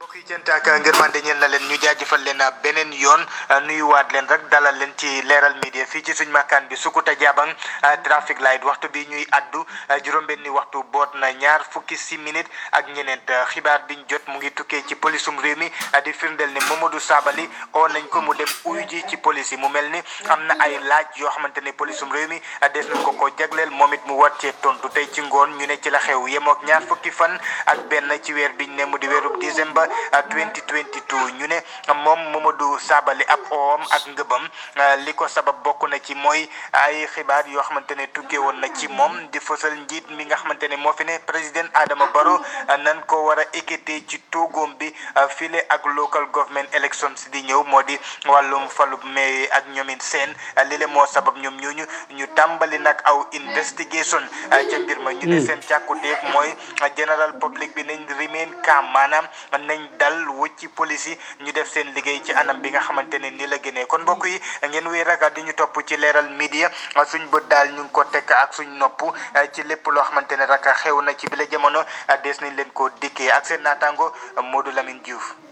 mbokk yi cant ak ngërmande ñeel na leen ñu jaajëfal leen beneen yoon nuyuwaat leen rek dalal leen ci leeral media fii ci suñ makkaan bi Sukuta Jabang traffic light waxtu bi ñuy addu juróom-benni waxtu boot na ñaar fukki si minute ak ñeneent xibaar biñ jot mu ngi tukkee ci polisum réew mi di firndeel ne Momodou Sabally oo nañ ko mu dem uyu ji ci police yi mu mel ni am na ay laaj yoo xamante ne polisum réew mi des nañ ko ko jagleel moom it mu war cee tontu tey ci ngoon ñu ne ci la xew yemook ñaar fukki fan ak benn ci weer biñ ne mu di weerub décembre 2022 ñu ne moom Momodou Sabally ab oom ak ngëbam li ko sabab bokk na ci mooy ay xibaar yoo xamante ne tukkee woon na ci moom di fësal njiit mi nga xamante ne moo fi ne président Adama Barrow nan ko war a équité ci toogoom bi file ak local government elections di ñëw moo di wàllum falub mais ak ñoomin seen lile moo sabab ñoom ñooñu ñu tàmbali nag aw investigation ca mbir ma ñu ne seen càkkutéef mooy general public bi nañ remain calm maanaam nañ dal wëcci police yi ñu def seen liggéey ci anam bi nga xamante ne ni la gënee kon mbokk yi ngeen wéy rek di ñu topp ci leeral media suñ bët daal ñu ngi ko tekk ak suñ nopp ci lépp loo xamante ne rek xew na ci bile jamono des nañ leen ko dikkee ak seen naataango Modou Lamine Diouf